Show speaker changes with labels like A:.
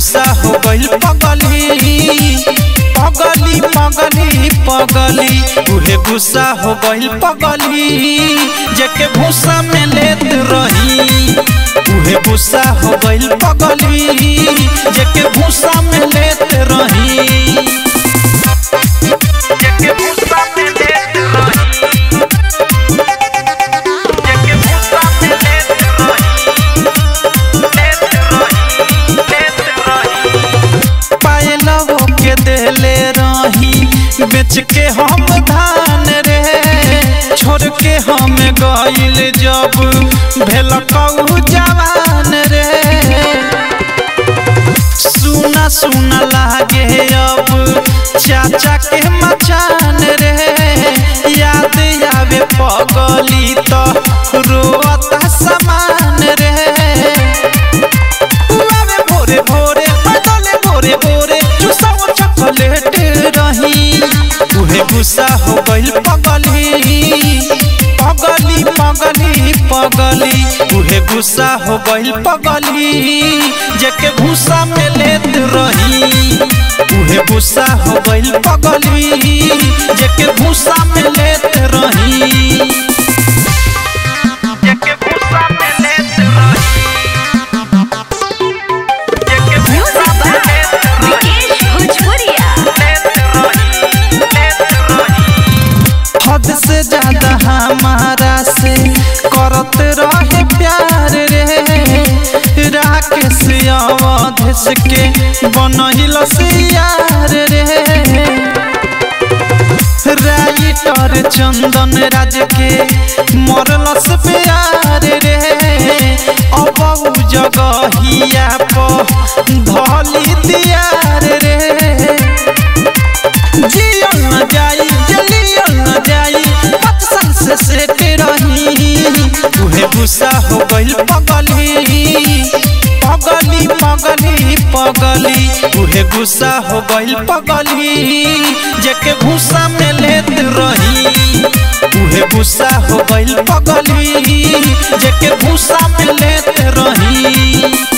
A: गुस्सा हो गइल पगली पगली पगली पगली उहे गुस्सा हो गइल पगली जेके भूसा में लेत रही उहे गुस्सा हो गइल पगली जेके भूसा में लेत रही जेके भूसा में लेत रही जेके भूसा में लेत रही लेत रही लेत रही पायलवो के देले रही बेच के हम धान रे छोड़ के हम गइल जब भेल कऊ जवान रे सुना सुना लागे अब चाचा के मचान रे याद आवे पगली तो रोता समान रे आवे भोरे भोरे बदले भोरे भोरे चुसाओ चॉकलेट रही उहे गुस्सा हो गइल पगली पगली पगली पगली उहे गुस्सा हो गइल पगली जेके भूसा में लेत रही उहे गुस्सा हो गइल पगली जेके भूसा में लेत रही जेके भूसा में लेत रही जेके भूसा
B: Music
A: में
B: by
A: लेत रही
B: Vikesh Bhojpuria.
A: हद से ज्यादा हमारा से करत रहे प्यार रे राकेश अवधेश के बनहिल से यार रे राइटर चंदन राज के मरलस प्यार रे अब उ जगहिया प धली दियार रे जियल न जाई जलियल न जाई पाँच साल से सेट रही उहे गुस्सा हो गइल पगली पगली पगली पगली उहे गुस्सा हो गइल पगली जेके भूसा में लेत रही उहे गुस्सा हो गइल पगली जेके भूसा में लेत रही